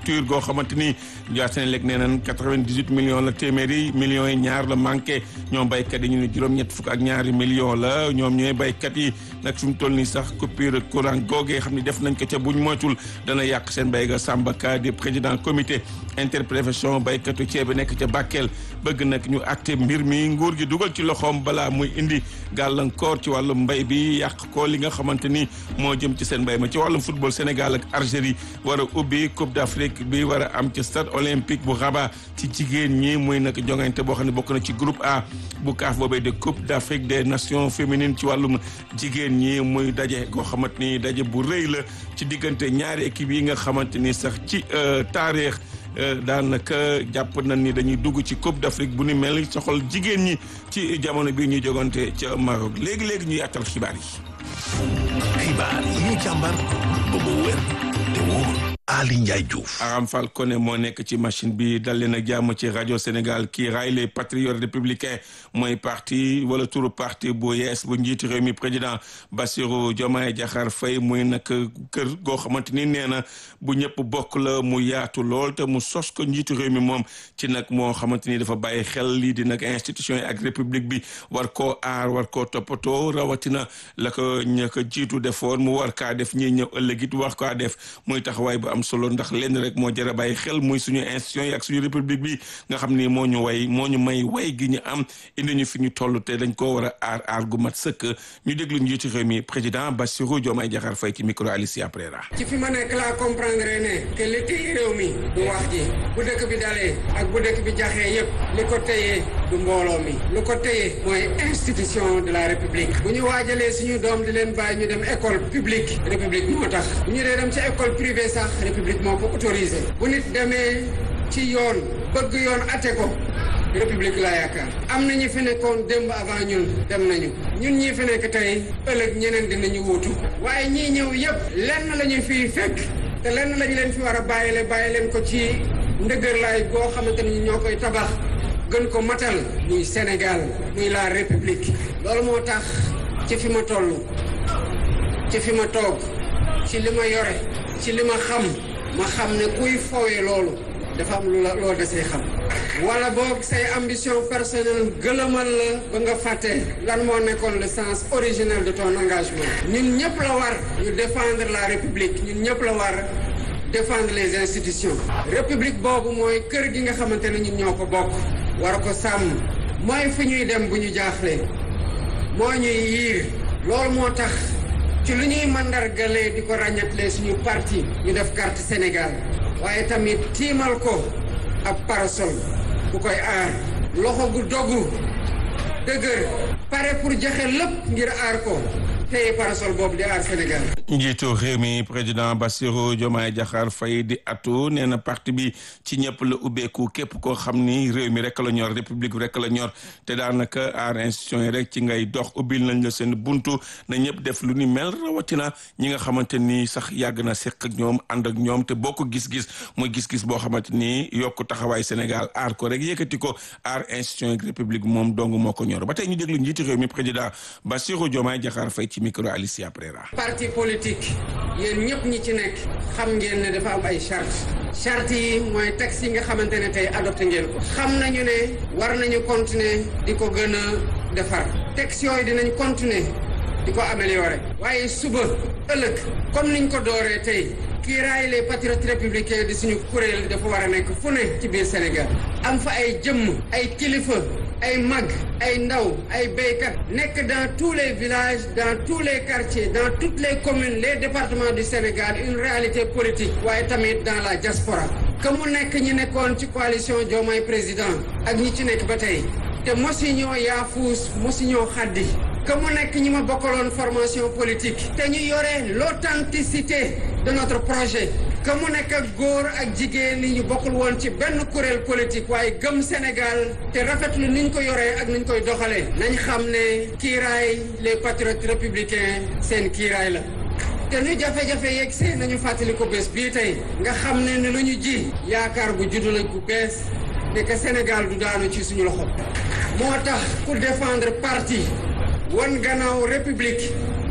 facture goo xamante ni waa Senelec nee nañ 98 millions la téeméeri millions yi ñaar la manqué ñoom béykat yi ñu ne juróom-ñett fukk ak ñaari millions la ñoom ñooy béykat yi nag fi mu toll nii sax coupure courant googee xam ni def nañ ko ca buñ moytul dana yàq seen béy ga Samba Ka di président comité interprofession béykatu ceeb bi nekk ca Bakel bëgg nag ñu acté mbir mi nguur gi dugal ci loxoom balaa muy indi gàllankoor ci wàllum mbéy bi yàq ko li nga xamante ni moo jëm ci seen mbéy ma ci wàllum football Sénégal ak Algérie war a ubbi Coupe d'Afrique bi war a am ci stade olympique bu Rabat ci jigéen ñi muy nag jongante boo xam ne bokk na ci groupe A bu kaaf boobee de Coupe d'Afrique des nations féminines ci wàllum jigéen ñi muy daje koo xamante ni daje bu rëy la ci diggante ñaari équipe yi nga xamante ni sax ci taarix daanaka jàpp nañ ni dañuy dugg ci Coupe d'Afrique bu ni mel soxal jigéen ñi ci jamono bi ñuy jogante ca Maroc léegi léegi ñu yàttal xibaar yi. xibaar yi ñu càmbar ba mu wér te wóor. Ali Ndiaye Diouf. Aram Fall Koné moo nekk ci machine bi dal leen ak jàmm ci rajo Sénégal kii raay les patriotes républicains mooy parti wala turu parti bu yees bu njiitu réew mi président Bassirou Diomaye Diakhar Faye muy nag kër goo xamante ni nee na bu ñëpp bokk la mu yaatu lool te mu sos ko njiitu réew mi moom ci nag moo xamante ni dafa bàyyi xel lii di nag institution yi ak république bi war koo aar war koo toppatoo rawatina la ko ña ko jiitu defoon mu war kaa def ñiy ñëw ëllëg it war kaa def muy taxawaay bu am solo ndax lenn rek moo jar a bàyyi xel muy suñu institution yi ak suñu république bi nga xam ni moo ñu way moo ñu may way gi ñu am indi ñu fi ñu toll te dañ koo war a aar aar gu mat sëkk ñu déglu njiitu réew mi président Bassirou Diomaye Diakhar Faye ci micro Alicia Prera ci fi ma nekk laa comprendre ne que li téye réew mi du wax ji bu dëkk bi dalee ak bu dëkk bi jaxee yépp li ko téye du mbooloo mi lu ko téye mooy institution de la république bu ñu waajalee suñu doom di leen bàyyi ñu dem école publique république moo tax bu ñu dee dem ci école privée sax république moo ko autorisé bu nit demee ci yoon bëgg yoon ate ko république laa yaakaar am na ñi fi nekkoon démb avant ñun dem nañu ñun ñii fi nekk tey ëllëg ñeneen dinañu wuutu waaye ñii ñëw yépp lenn la ñu fiy fekk te lenn lañu leen fi war a bàyyile bàyyi leen ko ci ndëgërlaay boo xamante ni ñoo koy tabax gën ko matal muy Sénégal muy la république loolu moo tax ci fi ma toll ci fi ma toog ci li ma yore ci li ma xam ma xam ne kuy fowee loolu dafa am lu la loo desee xam wala boog say ambition personnelle gëlëmal la ba nga fàtte lan moo nekkoon le sens originel de ton engagement ñun ñëpp la war ñu défendre la république ñun ñëpp la war défendre les institutions république boobu mooy kër gi nga xamante ne ñun ñoo ko bokk war ko sàmm mooy fi ñuy dem bu ñu jaaxlee moo ñuy yiir loolu moo tax ci lu ñuy mandargalee di ko ràññatlee suñu parti ñu def carte Sénégal waaye tamit tiimal ko ab parasol bu koy aar loxo gu dogu dëgër pare pour joxe lépp ngir aar ko tey parasol boobu di aar Sénégal. njiitu réew mi président Bassirou Diomaye Diakhar Faye di atu nee na parti bi ci ñëpp la ubbeeku képp koo xam ni réew mi rek la ñor république rek la ñor te daanaka aar institution yi rek ci ngay dox ubbil nañ la seen buntu na ñëpp def lu ni mel rawatina ñi nga xamante ni sax yàgg na seq ak ñoom ànd ak ñoom te bokk gis-gis muy gis-gis boo xamante ni yokk taxawaay Sénégal aar ko rek yëkkati ko aar institution yi république moom dong moo ko ñor ba tey ñu déglu njiitu réew mi président Bassirou Diomaye Diakhar Faye ci micro Alicia Prera. parti politique yéen ñëpp ñi ci nekk xam ngeen ne dafa am ay charte charte yi mooy texte yi nga xamante ne tey adopté ngeen ko xam nañu ne war nañu continuer di ko gën a defar texte yooyu dinañ continuer di ko améliorer waaye suba ëllëg comme niñ ko dooree tey kiiraay les patriotes républicains di suñu kuréel dafa war a nekk fu ne ci biir Sénégal am fa ay jëmm ay kilifa ay mag ay ndaw ay béykat nekk dans tous les villages dans tous les quartiers dans toutes les communes les départements du Sénégal une réalité politique waaye tamit dans la diaspora que mu nekk ñi nekkoon ci coalition Diomaye président ak ñi ci nekk ba tey te mosi ñoo yaafuus mosi ñoo xaddi que mu nekk ñi ma bokkaloon formation politique te ñu yore l'authenticité de notre projet que mu nekk ak góor ak jigéen ñi ñu bokkul woon ci benn kuréel politique waaye gëm Sénégal te rafetlu niñ ko yoree ak niñ koy doxalee nañ xam ne kiiraay les patriotes républicains seen kiiraay la te nu jafe-jafe yeeg see nañu fàttali ko bés bii tey nga xam ne ni lu ñu ji yaakaar gu juddu la gu bees ne que Sénégal du daanu ci suñu loxo moo tax pour défendre parti wan gannaaw république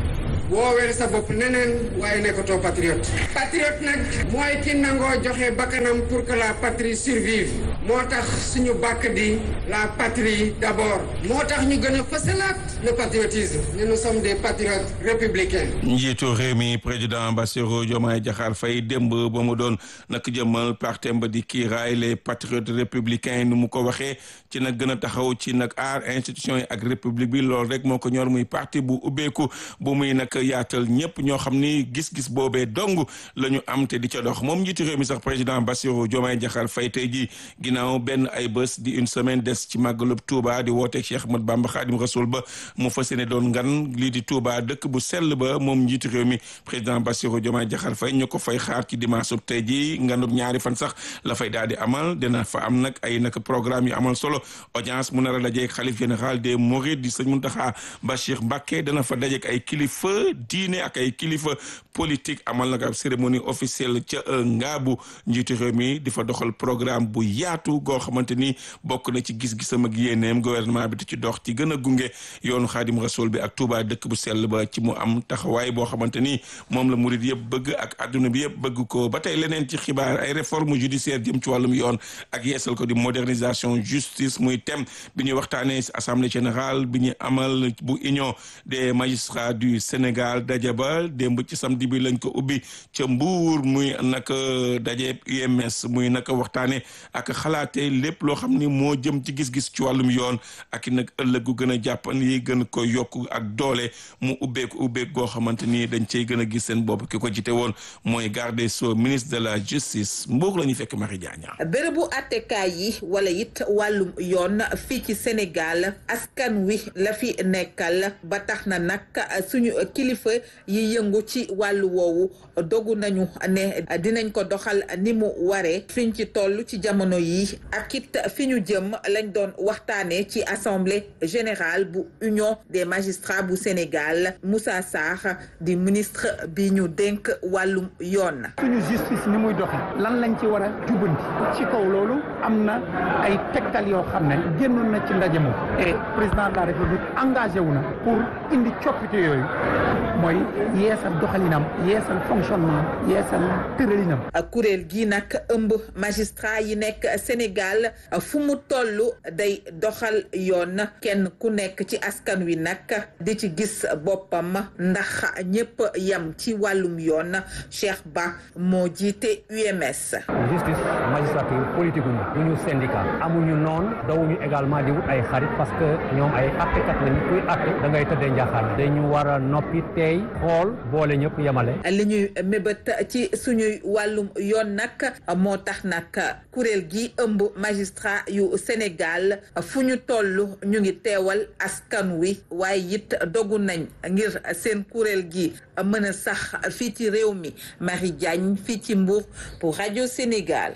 woowee sa bopp neneen waaye nekkatoo patriote patriote nag mooy ki nangoo joxe bakkanam pour que la patrie survive moo tax suñu bàkk di la patrie d'abord moo tax ñu gën a fësalaat le patriotisme ne nous sommes des patriotes républicains njiitu réew mi président Bassirou Diomaye Diakhar Faye démb ba mu doon nag jëmmal partem ba di kiiraay les patriotes républicains ni mu ko waxee ci nag gën a taxaw ci nag aar institution yi ak république bi loolu rek moo ko ñor muy parti bu ubbeeku bu muy nag yaatal ñëpp ñoo xam ni gis-gis boobee dong la ñu am te di ca dox moom njiitu réew mi sax président Bassirou Diomaye Diakhar Faye tey ji ginnaaw benn ay bés di une semaine des ci màggalub Touba di wooteeg Cheikh Ahmad Bamba Khadim Rasoul ba mu fas yéene doon ngan lii di Touba dëkk bu sell ba moom njiitu réew mi président Bassirou Diomaye Diakhar Faye ñu ko fay xaar ci dimanche tey ji nganub ñaari fan sax la fay daal di amal dina fa am nag ay nag programme yu amal solo audience mu nar a dajeeg xalif général des Mourides di sëñ Mountakha Bachir Mbacké dana fa dajeeg ay kilifa diine ak ay kilifa politique amal nag ab cérémonie officielle ca Ngaabu njiitu réew mi di fa doxal programme bu yaatu goo xamante ni bokk na ci gis-gisam ak yéeneem gouvernement bi di ci dox ci gën a gunge yoonu Xaadim Rasoul bi ak Touba dëkk bu sell ba ci mu am taxawaay boo xamante ni moom la murid yëpp bëgg ak adduna bi yëpp bëgg ko ba tey leneen ci xibaar ay réforme judiciaire jëm ci wàllum yoon ak yeesal ko di modernisation justice muy thème bi ñuy waxtaanee si assemblée générale bi ñu amal bu union des magistrats du Sénégal daje ba démb ci samedi bi lañ ko ubbi ca Mbuur muy nag daje UMS muy nag waxtaanee ak xalaatee lépp loo xam ni moo jëm ci gis-gis ci wàllum yoon ak i nag ëllëg gu gën a jàppan yi gën ko yokk ak doole mu ubbeeku ubbeek goo xamante ni dañ cey gën a gis seen bopp ki ko jite woon mooy garde des sceaux ministre de la justice Mbuur la ñu fekk Marie Diagne bërëbu attekaay yi wala it wàllum yoon fii ci Sénégal askan wi la fi nekkal ba tax na nag suñu kilifa yi yëngu ci wàllu woowu dogu nañu ne dinañ ko doxal ni mu waree fiñ ci toll ci jamono yi ak it fi ñu jëm lañ doon waxtaanee ci assemblée générale bu union des magistrats bu Sénégal Moussa Sarr di ministre bi ñu dénk wàllum yoon. suñu justice ni muy doxe lan lañ ci war a jubanti ci kaw loolu am na ay tegtal yoo xam ne génnoon na ci ndaje moom et président de la république engagé wu na pour indi coppite yooyu mooy yeesal doxalinam yeesal fonctionnement yeesal tëralinam. kuréel gi nag ëmb magistrat yi nekk Sénégal fu mu toll day doxal yoon kenn ku nekk ci askan wi nag di ci gis boppam ndax ñëpp yam ci wàllum yoon Cheikh Ba moo jiite UMS. justice magistrature politique ñu duñu syndicat amuñu noon dawuñu également di wut ay xarit parce que ñoom ay attekat lañu kuy atte da ngay tëddee njaaxaan dañu war a noppi tey xool boole ñëpp yemale. li ñuy mébét ci suñuy wàllum yoon nag moo tax nag kuréel gi ëmb magistrat yu Sénégal fu ñu toll ñu ngi teewal askan wi waaye it dogu nañ ngir seen kuréel gi mën a sax fii ci réew mi Marie Diagne fii ci Mbour pour rajo Sénégal.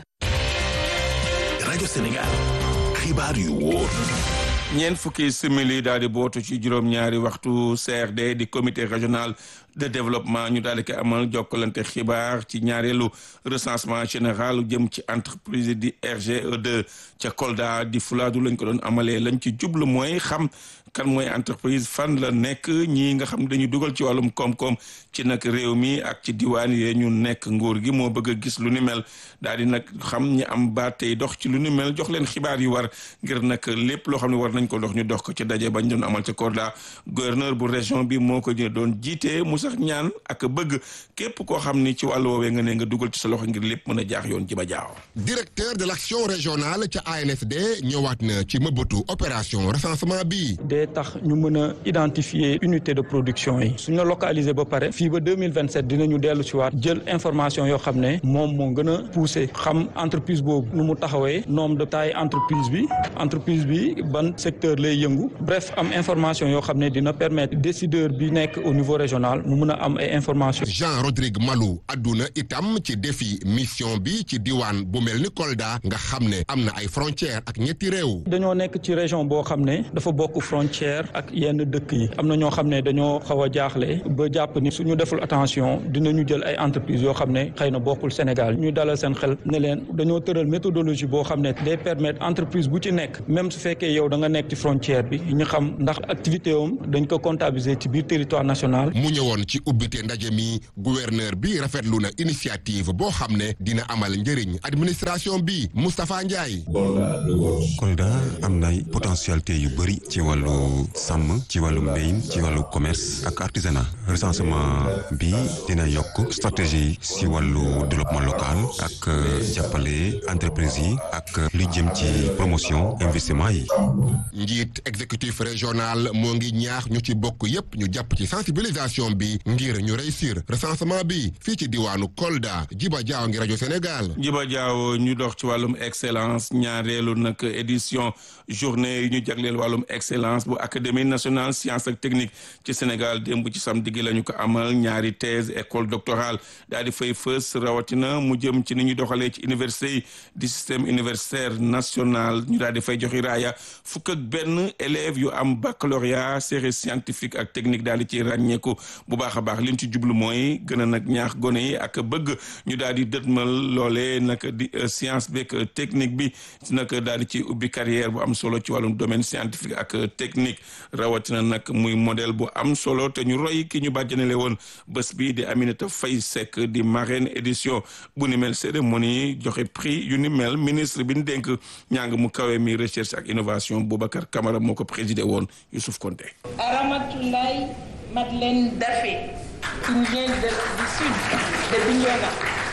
rajo Sénégal xibaar yu wóor. ñeent fukki simili daal di bootu ci juróom-ñaari waxtu CRD di comité régional de développement ñu daal di koy amal jokkalante xibaar ci ñaareelu recensement général jëm ci entreprise di RGE2 ca Kolda di Fuladu lañ ko doon amalee lañ ci jublu mooy xam kan mooy entreprise fan la nekk ñii nga xam dañu dugal ci wàllum koom-koom ci nag réew mi ak ci diwaan yee ñu nekk nguur gi moo bëgg a gis lu ni mel daal di nag xam ñi am baat tey dox ci lu ni mel jox leen xibaar yu war ngir nag lépp loo xam ne war nañ ko dox ñu dox ko ci daje bañ doon amal ca Kolda gouverneur bu région bi moo ko doon jiite mu sax ñaan ak bëgg képp koo xam ni ci wàllu woowee nga ne nga dugal ci sa loxo ngir lépp mën a jaax yoon ji ba jaaw directeur de l'action régionale ca ANSD ñëwaat na ci mëbëtu opération recensement bi day tax ñu mën a identifier unité de production yi suñu la localiser ba pare fii ba deux mille vingt sept dinañu dellu si waat jël information yoo xam ne moom moo gën a poussé xam entreprise boobu nu mu taxawee nombre de taille entreprise bi entreprise bi ban secteur lay yëngu bref am information yoo xam ne dina permettre décideur bi nekk au niveau régional mu mën a am ay information Jean Rodrigue Malou adduna itam ci défi mission bi ci diwaan bu mel ni Kolda nga xam ne am na ay frontières ak ñetti réew dañoo nekk ci région boo xam ne dafa bokk frontière frontière ak yenn dëkk yi am na ñoo xam ne dañoo xaw a jaaxle ba jàpp ni suñu deful attention dinañu jël ay entreprises yoo xam ne xëy na bokkul Sénégal ñu dalal seen xel ne leen dañoo tëral méthodologie boo xam ne day permettre entreprise bu ci nekk même su fekkee yow da nga nekk ci frontière bi ñu xam ndax activité am dañ ko comptabiliser ci biir territoire national. mu ñëwoon ci ubbite ndaje mi gouverneur bi rafetlu na initiative boo xam ne dina amal njëriñ administration bi Moustapha Ndiaye. Kolda am na potentialité yu bëri ci wàllu sàmm ci wàllu mbéyin ci wàllu commerce ak artisanat recensement bi dina yokk stratégie ci wàllu développement local ak jàppale entreprise yi ak li jëm ci promotion investissement yi. njiit exécutif régional moo ngi ñaax ñu ci bokk yépp ñu jàpp ci sensibilisation bi ngir ñu réussir recensement bi fii ci diwaanu Kolda Jiba Jaaw ngi rajo Sénégal. Jiba Jaaw ñu dox ci wàllum excellence ñaareelu nag édition journée yi ñu jagleel wàllum excellence bu académie nationale science ak technique ci Sénégal démb ci samedi gi la ñu ko amal ñaari thèse école doctorale daal di fay fës rawatina mu jëm ci ni ñu doxalee ci université yi di système universitaire national ñu daal di fay joxi raaya fukk ak benn élèves yu am baccalauréat série scientifique ak technique daal di ci ràññeeku bu baax a baax liñ ci jublu mooy gën a nag ñaax gone yi ak bëgg ñu daal di dëtmal loolee nag di science beeg technique bi nag daal di ci ubbi carrière bu am solo ci wàllum domaine scientifique ak technique rawatina nag muy modèle bu am solo te ñu roy ki ñu bàjjanale woon bés bi di Aminata Faye Seck di marraine édition bu ni mel cérémonie joxe prix yu ni mel ministre bi ñu dénk ñàng mu kawe mi recherche ak innovation Boubacar Camara moo ko présidé woon Youssouf Konté Ramatoulaye Madeleine Daffé qui vient de, du sud de Bignona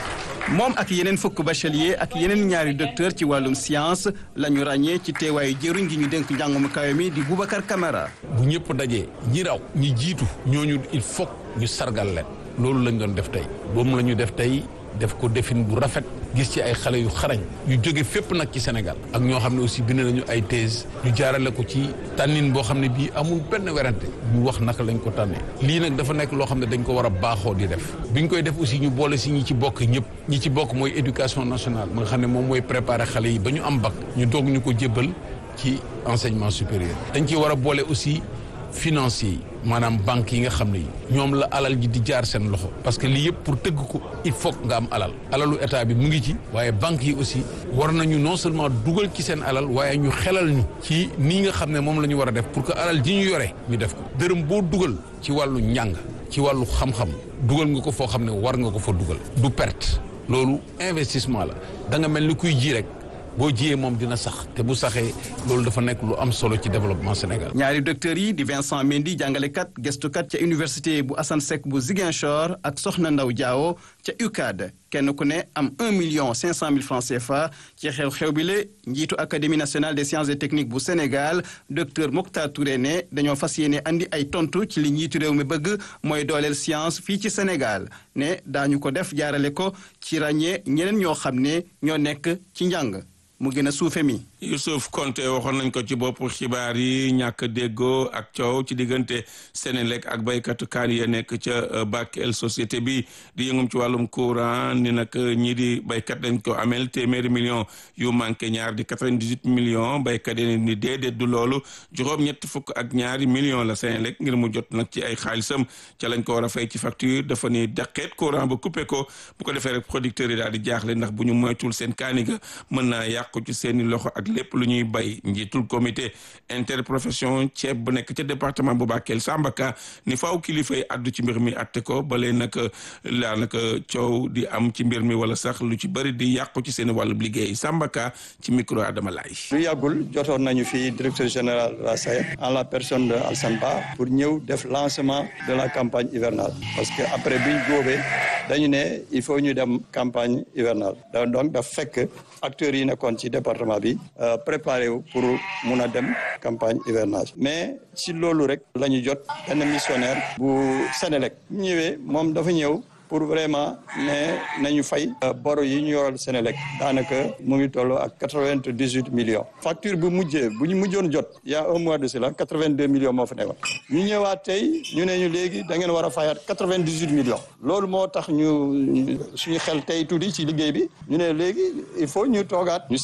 moom ak yeneen fukk bachelier ak yeneen ñaari docteur ci wàllum science la ñu ràññee ci teewaayu jëruñ gi ñu dénk njàngum kawe mi di Boubacar Camara. bu ñëpp dajee ñi raw ñi jiitu ñooñu il faut ñu sargal leen loolu lañ doon def tey boobu la ñu def tey def ko defin bu rafet gis ci ay xale yu xarañ yu jóge fépp nag ci Sénégal ak ñoo xam ne aussi bind nañu ay thèse ñu jaarale ko ci tànnin boo xam ne bii amul benn werante ñu wax naka lañ ko tànnee lii nag dafa nekk loo xam ne dañ ko war a baaxoo di def biñ koy def aussi ñu boole si ñi ci bokk ñëpp ñi ci bokk mooy éducation nationale ma nga xam ne moom mooy préparer xale yi ba ñu am bac ñu doog ñu ko jébbal ci enseignement supérieur dañ ciy war a boole aussi financiers yi maanaam banques yi nga xam ne yi ñoom la alal ji di jaar seen loxo parce que lii yëpp pour tëgg ko il faut nga am alal alalu état bi mu ngi ci waaye banques yi aussi war nañu non seulement dugal ci seen alal waaye ñu xelal ñu ci nii nga xam ne moom la ñu war a def pour que alal ji ñu yore ñu def ko dërëm boo dugal ci wàllu njàng ci wàllu xam-xam dugal nga ko foo xam ne war nga ko fa dugal du perte loolu investissement la da nga mel ni kuy ji rek boo jiyee moom dina sax te bu saxee loolu dafa nekk lu am solo ci développement Sénégal. ñaari docteurs yi di Vincent Mendy jàngalekat gëstukat ca université bu Assane Seck bu Ziguinchor ak Soxna Ndaw Diawo ca UCAD kenn ku ne am un million cinq cent mille francs CFA ci xew-xew bi la njiitu académie nationale des sciences et techniques bu Sénégal docteur Mokhtar Touré ne dañoo fas yéene andi ay tontu ci li njiitu réew mi bëgg mooy dooleel science fii ci Sénégal ne daañu ko def jaarale ko ci ràññee ñeneen ñoo xam ne ñoo nekk ci njàng. mu gën a suufe mi Youssouf Konté waxoon nañ ko ci bopp xibaar yi ñàkk déggoo ak coow ci diggante Sénélec ak baykatu kaan ya nekk ca Bakel société bi di yëngum ci wàllum courant ni nag ñii di baykat dañ ko amel téeméeri million yu manqué ñaar di 98 millions baykat yi ni déedéet du loolu juróom ñetti fukk ak ñaari millions la Sénélec ngir mu jot nag ci ay xaalisam ca lañ ko war a fay ci facture dafa ni daqeet courant ba coupé ko bu ko defee rek producteurs yi daal di jaaxle ndax bu ñu moytul seen kaani ga mën naa yàqu ci seeni loxo ak lépp lu ñuy bay njiitul comité interprofession ceeb bu nekk ca département bu Bakel Sambaka ni faaw kilifa yi addu ci mbir mi atte ko balee nag laa nag coow di am ci mbir mi wala sax lu ci bëri di yàqu ci seen wàllu liggéey Sambaka ci micro Adama Laye lu yàggul jotoon nañu fi directeur général de la SAED en la personne de Alsan Ba pour ñëw def lancement de la campagne hivernale parce que après biñ góobee dañu ne il faut ñu dem campagne hivernale donc daf fekk acteurs yi nekkoon ci département bi préparé wu pour mun a dem campagne hivernage mais ci loolu rek la ñu jot benn missionnaire bu Sénélec bu ñëwee moom dafa ñëw pour vraiment ne nañu fay boro yi ñu yoral Sénélec daanaka mu ngi toll ak quatre-vingt-dix-huit millions facture bu mujjee bu ñu mujjoon jot y a un mois de cela quatre-vingt-deux millions moo fa nekkoon ñu ñëwaat tey ñu ne ñu léegi da ngeen war a fayaat quatre-vingt-dix-huit millions loolu moo tax ñu suñu xel tey tuuti ci liggéey bi ñu ne léegi il faut ñu toogaat ñu seet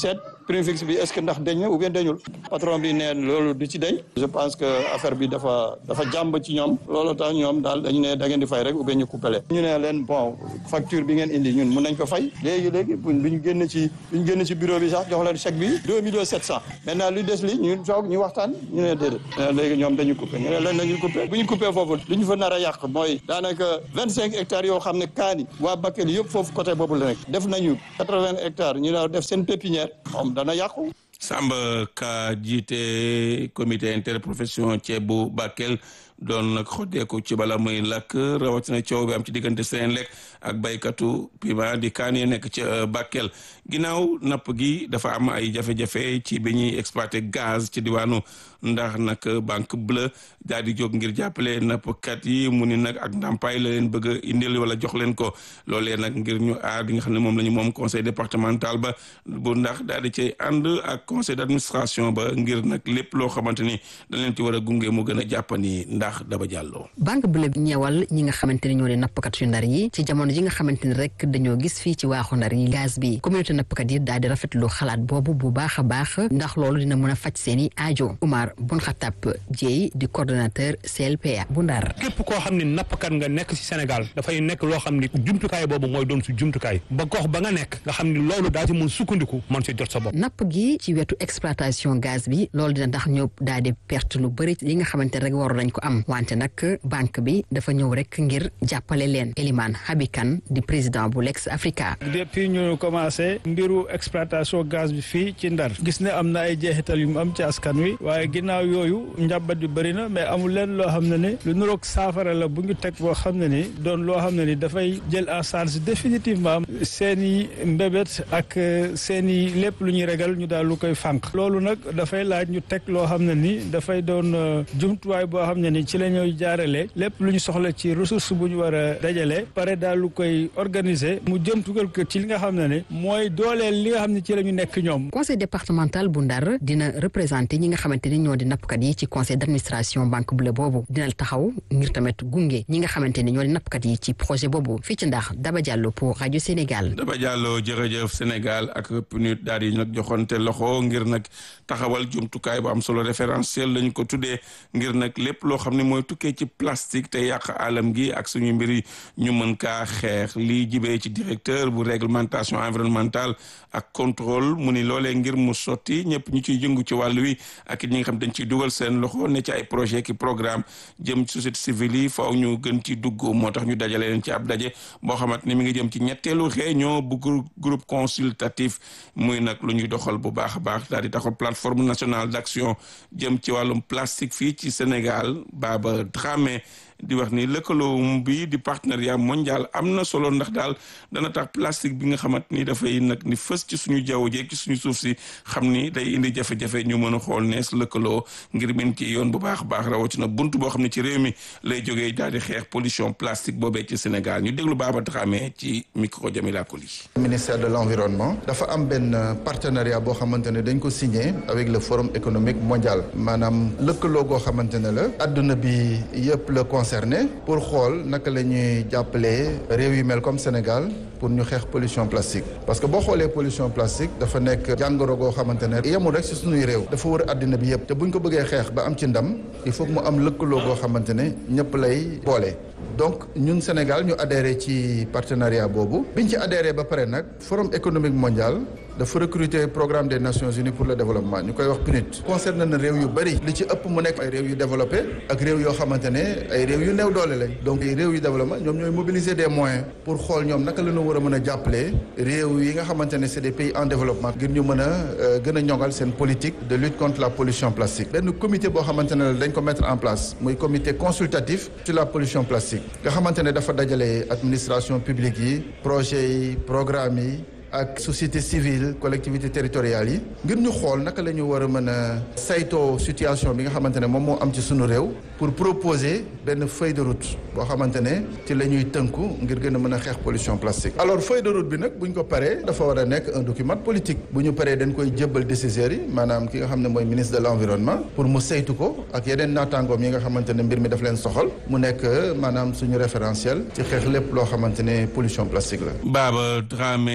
prix fixe bi est-ce que ndax dañ na ou bien dañul patron bi ne loolu du ci dañ je pense que affaire bi dafa dafa jàmb ci ñoom loolu tax ñoom daal dañu ne da ngeen di fay rek ou bien ñu coupé leen ñu ne leen bon facture bi ngeen indi ñun mun nañ ko fay léegi léegi bu ñu génn ci bu ñu génn ci bureau bi sax jox leen chèque bi deux millions sept cent maintenant lu des li ñu toog ñu waxtaan ñu ne déedéet léegi ñoom dañu coupé ñu ne leen dañu coupé bu ñu coupé foofu lu ñu fa nar a yàq mooy daanaka vingt cinq hectares yoo xam ne kaani waa Bakel yëpp foofu côté boobu la nekk def nañu quatre vingt hectares ñu ne def seen pépinière moom dana yàqu Samba Ka jiite comité interprofession ceeb bu Bakel doon nag xoddeeku ci bala muy lakk rawatina coow bi am ci diggante Senelec ak baykatu piment di kaan yi nekk ci Bakel ginnaaw napp gi dafa am ay jafe-jafe ci bi ñuy exploité gaz ci diwaanu ndax nag banque bleue daal di jóg ngir jàppale nappkat yi mu ni nag ak ndàmpaay la leen bëgg a indil wala jox leen ko loolee nag ngir ñu aar li nga xam ne moom la ñu moom conseil départemental ba bu ndax daal di cay ànd ak conseil d'administration ba ngir nag lépp loo xamante ni dañ leen ci war a gunge mu gën a jàppani ndax daba jàlloo. banque bleue bi ñeewal ñi nga xamante ne ñoo di nappkat yu ndar yi ci jamono ji nga xamante ni rek dañoo gis fii ci waaxu ndar yi gaz bi communauté nappkat yi daal di rafetlu xalaat boobu bu baax a baax ndax loolu dina mën a faj seeni aajo Oumar Bun Xatap Dieye di coordonnateur CLPA bu ndar. képp koo xam ne nappkat nga nekk ci Sénégal dafay nekk loo xam ni jumtukaay boobu mooy doon su jumtukaay ba gox ba nga nekk nga xam ni loolu daa ci mën sukkandiku mën ci jot sa bopp. napp gi ci wetu exploitation gaz bi loolu dina tax ñëw daal di perte lu bëri yi nga xamante ne rek waru nañ ko am wante nag banque bi dafa ñëw rek ngir jàppale leen Elimane Habikan di président bu Lex Africa. depuis ñu commencé mbiru exploitation gaz bi fii ci Ndar gis ne am na ay jeexital yu mu am ci askan wi waaye ginnaaw yooyu njàmbat yu bëri na mais amul leen loo xam ne ni lu nuroog saafara la bu ñu teg boo xam ne ni doon loo xam ne ni dafay jël en charge définitivement seen i mbébét ak seen i lépp lu ñuy regal ñu daal lu koy fànq loolu nag dafay laaj ñu teg loo xam ne ni dafay doon jumtuwaay boo xam ne ni ci la ñuy jaarale lépp lu ñu soxla ci ressource bu ñu war a dajale pare daal lu koy organiser mu jëm tugal ko ci li nga xam ne ni mooy dooleel li nga xam ne ci la ñu nekk ñoom. conseil départemental bu Ndar dina représenté ñi nga xamante ni ñoo di nappkat yi ci conseil d'administration banque bleue boobu dina taxaw ngir tamit gunge ñi nga xamante ni ñoo di nappkat yi ci projet boobu fii ci Ndar Daba Diallo pour rajo Sénégal. Daba Diallo jërëjëf Sénégal ak PNUD daal di nag joxonte loxo ngir nag taxawal jumtukaay bu am solo référentiel lañ ko tuddee ngir nag lépp loo xam ne mooy tukkee ci plastique te yàq alam gi ak suñu mbiri ñu mën kaa xeex lii jibee ci directeur bu réglementation environnementale ak contrôle mu ni loolee ngir mu sotti ñëpp ñu ciy jëngu ci wàll wi ak it ñi nga xam dañ ciy dugal seen loxo ne ci ay projet ki programme jëm ci société civile yi faaw ñu gën ci dugg moo tax ñu dajale leen ci ab daje boo xamante ni mi ngi jëm ci ñetteelu réunion bu groupe consultatif muy nag lu ñuy doxal bu baax a baax daal di taxal plateforme nationale d'action jëm ci wàllum plastique fii ci Sénégal Baba Dramé di wax ni lëkkaloo bi di partenariat mondial am na solo ndax daal dana tax plastique bi nga xamante ni dafay nag ni fës ci suñu jaww jeeg ci suñu suuf si xam ni day indi jafe-jafe ñu mën a xool nees lëkkaloo ngir min ci yoon bu baax a baax rawatina bunt boo xam ne ci réew mi lay jógee daal di xeex pollution plastique boobee ci Sénégal ñu déglu Baba Dramé ci micro Jamila Koli. ministère de l'environnement dafa am benn partenariat boo xamante ne dañ ko signé avec le forum économique mondial maanaam lëkkaloo goo xamante ne la adduna bi yëpp la concerné pour xool naka la ñuy jàppalee réew yu mel comme Sénégal pour ñu xeex pollution plastique parce que boo xoolee pollution plastique dafa nekk jàngoro goo xamante ne yemul rek si suñuy réew dafa wër àddina bi yëpp te buñ ko bëggee xeex ba am ci ndam il faut que mu am lëkkaloo goo xamante ne ñëpp lay boole donc ñun Sénégal ñu adhéré ci partenariat boobu biñ ci adhéré ba pare nag forum économique mondial dafa recruter programme des Nations Unies pour le développement ñu koy wax PNUD concerne na réew yu bëri li ci ëpp mu nekk ay réew yu développé ak réew yoo xamante ne ay réew yu néew doole lañ donc réew yu développement ñoom ñooy mobiliser des moyens pour xool ñoom naka la ñu war a mën a jàppale réew yi nga xamante ne c'est des pays en développement ngir ñu mën a gën a ñoŋal seen politique de lutte contre la pollution plastique benn comité boo xamante ne dañ ko mettre en place muy comité consultatif sur la pollution plastique nga xamante ne dafa dajale administration publique yi projet yi programme yi ak société civile collectivité territoriales yi ngir ñu xool naka la ñu war a mën a saytoo situation bi nga xamante ne moom moo am ci sunu réew pour proposer benn feuille de route boo xamante ne ci la ñuy tënku ngir gën a mën a xeex pollution plastique. alors feuille de route bi nag bu ñu ko paree dafa war a nekk un document politique bu ñu paree dañ koy jébbal décideurs yi maanaam ki nga xam ne mooy ministre de l'environnement pour mu saytu ko ak yeneen naataangoom yi nga xamante ne mbir mi daf leen soxal mu nekk maanaam suñu référentiel ci xeex lépp loo xamante ne pollution plastique la. Baba Dramé di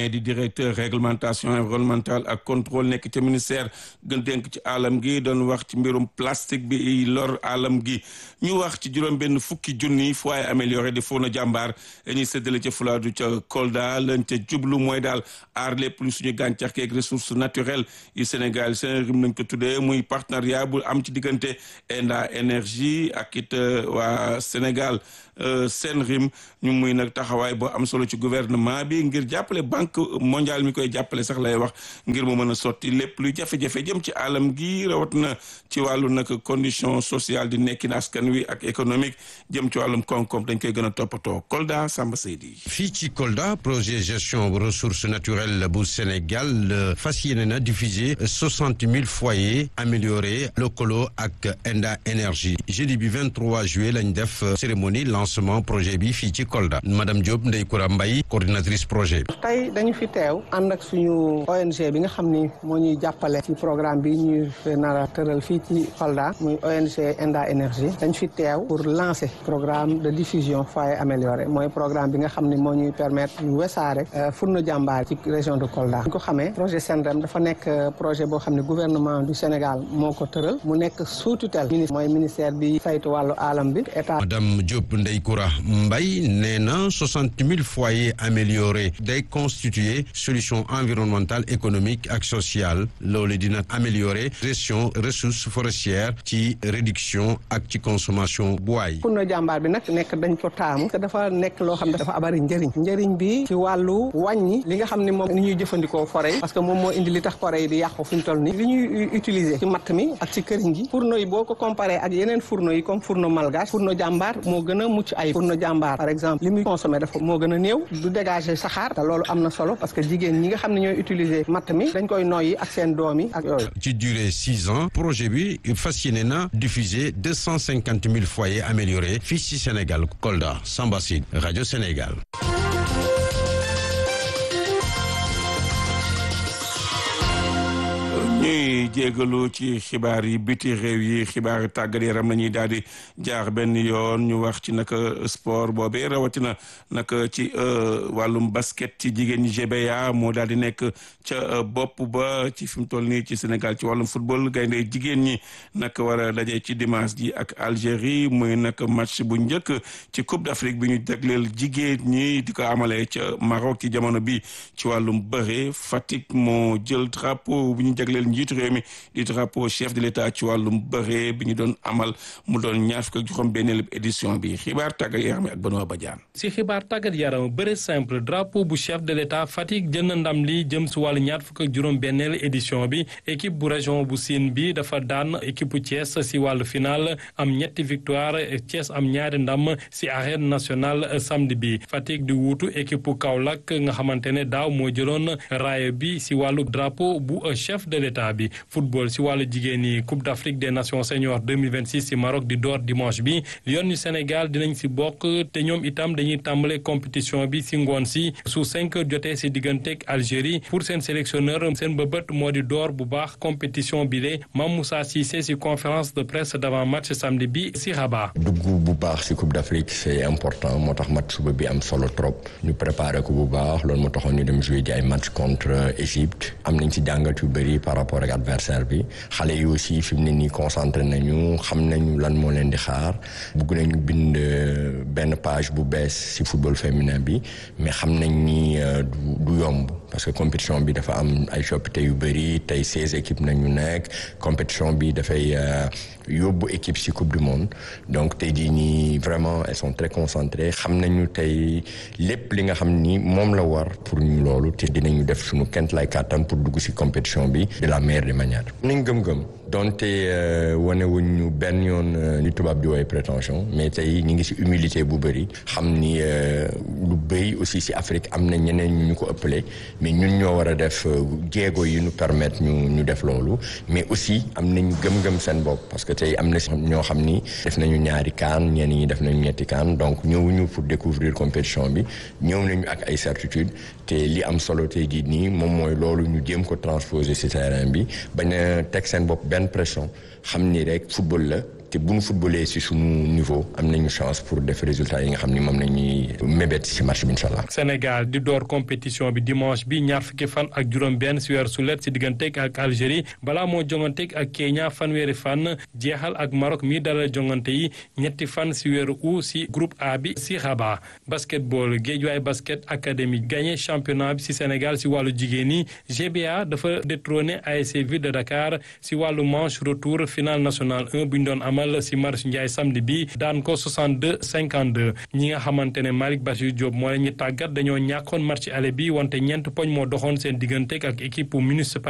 directeur réglementation environnementale ak contrôle nekk ca ministère gën dénk ci alam gi doon wax ci mbirum plastique bi lor alam gi ñu wax ci juróom benn fukki junni foyer amélioré di Fona jàmbaar ñuy séddale ca Fuladu ca Kolda lañ ca jublu mooy daal aar lépp lu suñu gàncax geeg ressources naturelles yu Sénégal seen rim nañ ko tuddee muy partenariat bu am ci diggante Enda énergie ak it waa Sénégal seen rim ñu muy nag taxawaay boo am solo ci gouvernement bi ngir jàppale banque mondiale mi koy jàppale sax lay wax ngir mu mën a sotti lépp luy jafe-jafe jëm ci alam gi rawat na ci wàllu nag condition sociale di nekkin askan wi ak économique jëm ci wàllum koom-koom dañ koy gën a toppatoo Kolda Samba Seydi fii ci Kolda projet gestion ressources naturelles bu Sénégal fas yéene na diffuser soixante mille foyers améliorés lëkkaloo ak Enda énergie jeudi bi 23 juillet lañ def cérémonie lancement projet bi fii ci Kolda madame Diop Ndeye Koura Mbaye coordinatrice projet bi. tey dañu fi teew ànd ak suñu ONG bi nga xam ni moo ñuy jàppale ci programme bi ñuy nar a tëral fii ci Kolda muy ONG Enda énergie dañ fi teew pour lancer programme de diffusion foyer amélioré mooy programme bi nga xam ni moo ñuy permettre ñu wesaare furno jàmbaar ci région de Kolda. ñu ko xamee projet SENREM dafa nekk projet boo xam ne gouvernement du Sénégal moo ko tëral mu nekk sous tutelle ministre mooy ministère bi saytu wàllu alam bi état. madame Diop Ndeye Koura Mbaye nee na soixante mille foyers améliorés day constituer solution environnementale économique ak sociale loolu dina améliorer gestion ressources forestières ci réduction ak ci consommation bois. pour na jàmbaar bi nag nekk dañ ko taamu te dafa nekk loo xam ne dafa abari njëriñ njëriñ bi ci wàllu wàññi li nga xam ne moom ni ñuy jëfandikoo forêt yi parce que moom moo indi li tax forêt yi di yàqu fi ñu toll nii li ñuy utiliser ci matt mi ak ci këriñ gi fourneau yi boo ko comparé ak yeneen fourneau yi comme fourneau malgache fourneau jàmbaar moo gën a mucc ay fourneau jàmbaar par exemple li muy consommé dafa moo gën a néew du dégager saxaar te loolu am na solo parce que jigéen ñi nga xam ne ñooy utiliser matt mi dañ koy noyyi ak seen doom yi ak yooyu. ci durée six ans projet bi fas yéene na diffuser deux cent cinquante mille foyers améliorés fii ci Sénégal Kolda Samba Sid rajo Sénégal. ñuy jégalu ci xibaar yi biti réew yi xibaar tàggat yaram la ñuy daal di jaar benn yoon ñu wax ci naka sport boobee rawatina naka ci wàllum basket ci jigéen ñi GBA moo daal di nekk ca bopp ba ci fi mu toll nii ci Sénégal ci wàllum football gaynde jigéen ñi naka war a daje ci dimanche ji ak Algérie muy naka match bu njëkk ci Coupe d'Afrique bi ñu jagleel jigéen ñi di ko amalee ca Maroc ci jamono bi ci wàllum bëre Fatick moo jël drapeau bu ñu jagleel njiitu réew mi di drapeau chef de l'état ci wàllum bëre bi ñu doon amal mu doon ñaar fukk ak juróom benneelu édition bi xibaar tàggat yaram ak Benoît Badiane si xibaar tàggat yaram bëre simple drapeau bu chef de l'état Fatick jël na ndam li jëm si wàllu ñaar fukk ak juróom benneelu édition bi équipe bu région bu Sine bi dafa daan équipe bu Thiès si wàllu final am ñetti victoire Thiès am ñaari ndam si arène nationale samedi bi Fatick di wuutu équipe bu Kaolack nga xamante ne daaw moo jëloon raaya bi si wàllu drapeau bu chef de l'état bi football si wàllu jigéen yi coupe d'Afrique des nations seniors 2026 si Maroc di door dimanche bi Lion yu Sénégal dinañ si bokk te ñoom itam dañuy tàmbale compétition bi si ngoon si su cinq heures jotee si digganteeg Algérie pour seen sélectionneur seen bëbët moo di door bu baax compétition bi le Mame Moussa Cissé si conférence de presse d'avant match samedi bi si Rabat. dugg bu baax si coupe d'Afrique c'est important moo tax match suba bi am solo trop ñu préparé ko bu baax loolu moo taxoon ñu dem jouer ji ay match contre Égypte am nañ si jàngat yu bëri par rapport ak adversaire bi xale yi aussi fi mu ne nii concentré nañu xam nañu lan moo leen di xaar bugg nañu bind benn page bu bees si football féminin bi mais xam nañ ni du yomb parce que compétition bi dafa am ay coppite yu bëri tey seize équipes nañu nekk compétition bi dafay yóbbu équipe si coupe du monde donc tey jii nii vraiment elles sont très concentrées xam nañu tey lépp li nga xam ni moom la war pour ñu loolu te dinañu def suñu kent lay kàttan pour dugg si compétition bi de la meilleure des manières nañ gëm-gëm donte wane wuñ ñu benn yoon li tubaab di woowee prétention mais tey ñu ngi si humilité bu bëri xam ni lu bëri aussi si Afrique am na ñeneen ñu ñu ko ëppale mais ñun ñoo war a def jéego yi ñu permettre ñu ñu def loolu mais aussi am nañu gëm-gëm seen bopp parce que tey am na ñoo xam ni def nañu ñaari kaan ñenn ñi def nañu ñetti kaan donc ñëwuñu pour découvrir compétition bi ñëw nañu ak ay certitude te li am solo tey jii nii moom mooy loolu ñu jéem ko transposer ci terrain bi bañ a teg seen bopp benn pression xam ni rek football la te bu ñu footballee si sunu niveau am nañu chance pour def résultat yi nga xam ni moom nañuy mébét si match bi incha allah. Sénégal di door compétition bi dimanche bi ñaar fukki fan ak juróom-benn si weer sulet si digganteeg ak Algérie balaa moo jonganteeg ak Kenya fanweeri fan jeexal ak Maroc mi dalal jongante yi ñetti fan si weeru août si groupe A bi si Rabat basketball Guédiawaye basket académie gagné championnat bi si Sénégal si wàllu jigéen ñi GBA dafa détrôné ASC Ville de Dakar si wàllu manche retour finale nationale 1 bu ñu doon amal si Marius Ndiaye samedi bi daan ko 62 52 ñi nga xamante ne Malick Bassirou Diop moo leen ñu tàggat dañoo ñàkkoon match aller bi wante ñeent poñ moo doxoon seen digganteeg ak équipe municipal